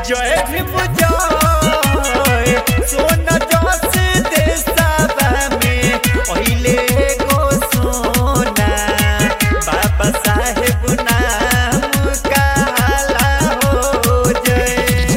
जय भीम जय सोना जस देशवा में पहिले गो सोना बाबा साहेब नाम काला हो जय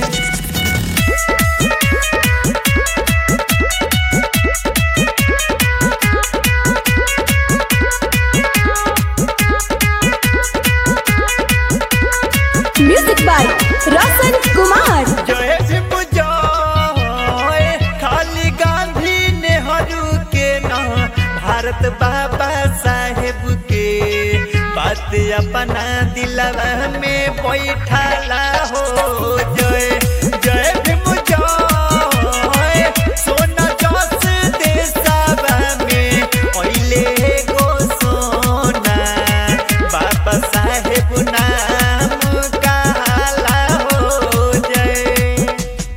म्यूजिक बाय रोशन कुमार जय भीम जय खाली गांधी नेहरू के ना भारत बाबा साहेब के बात अपना दिलवा में बैठाला हो जय जय भीम जय सोना जस देशवा में पहिले गो सोना बाबा साहेब नाम काला हो जय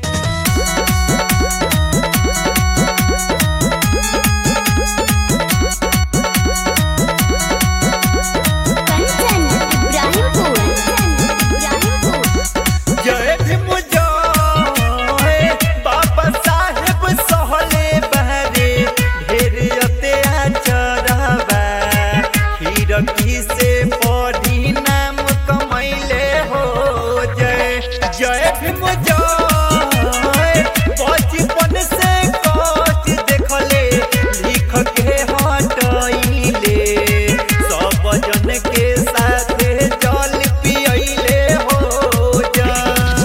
कंचन इब्राहिमपुर इब्राहिमपुर जय भीम जय बाबा साहेब सहले बहरे ढेर अत्याचारवा हिरकी से पढ़ी नाम कमैले हो जय जय भीम जय बचपन से कष्ट देखले लिख के हटैले सब जन के साथे जल पियले हो जय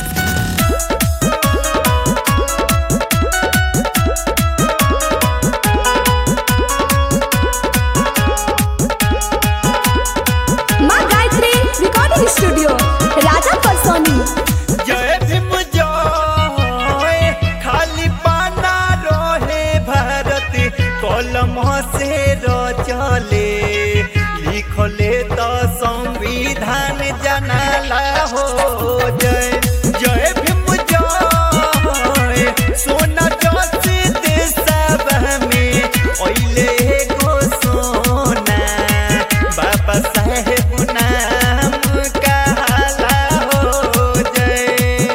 माँ गायत्री रिकॉर्डिंग स्टूडियो राजा परसोनी जय भीम जय खाली पाना रहे भारत कलम से रचले लिखले तो संविधान जनाला हो जय जय भीम जय सोना जस देशवा में ओइले गो सोना बाबा साहेब नाम काला हो जय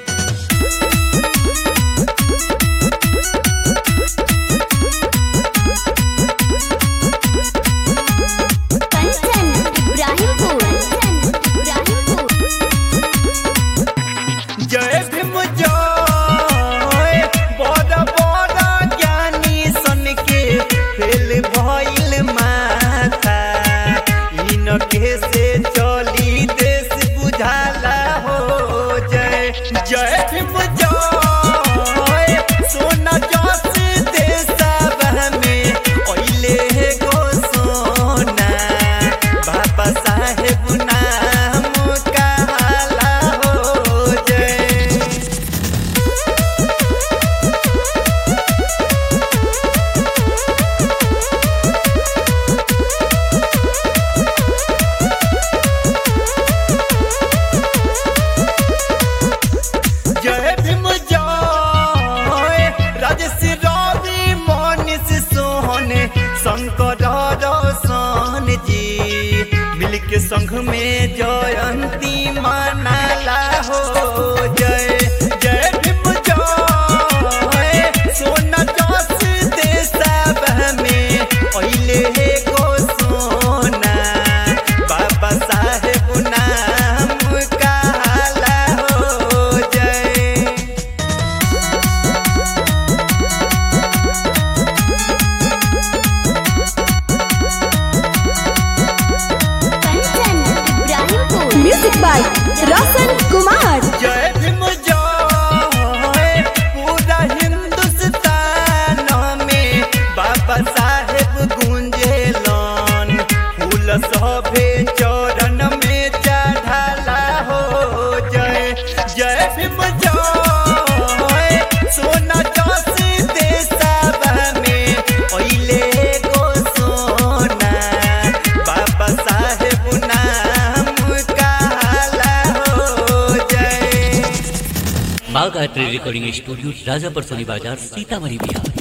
कंचन इब्राहिमपुर इब्राहिमपुर जय भीम जय बड़ा बड़ा ज्ञानी सन के फेल भइल माथा इनके से चली देश बुझाला हो जय जय भीम जय सोना जस देशवा में ओइले गो सोना बाबा साहेब नाम काला हो जय जय भीम जय राजश्री रवि मनीष सोहन शंकर रोशन जी मिलके संघ में जयंती मनाला हो जय जय भीम जय सोना जस देशवा में ओइले गो सोना बाबा साहेब नाम काला हो जय कंचन इब्राहिमपुर म्यूजिक बाय रोशन कुमार जय भीम जय पूरा हिंदुस्तान में बाबा साहेब गुंजेलन फूल सभे चरण में चढ़ाला हो जय जय भीम जय सोना जस देशवा में ओइले गो सोना बाबा साहेब नाम काला हो जय माँ गायत्री रिकॉर्डिंग स्टूडियो राजापर सोनी बाजार सीतामढ़ी बिहार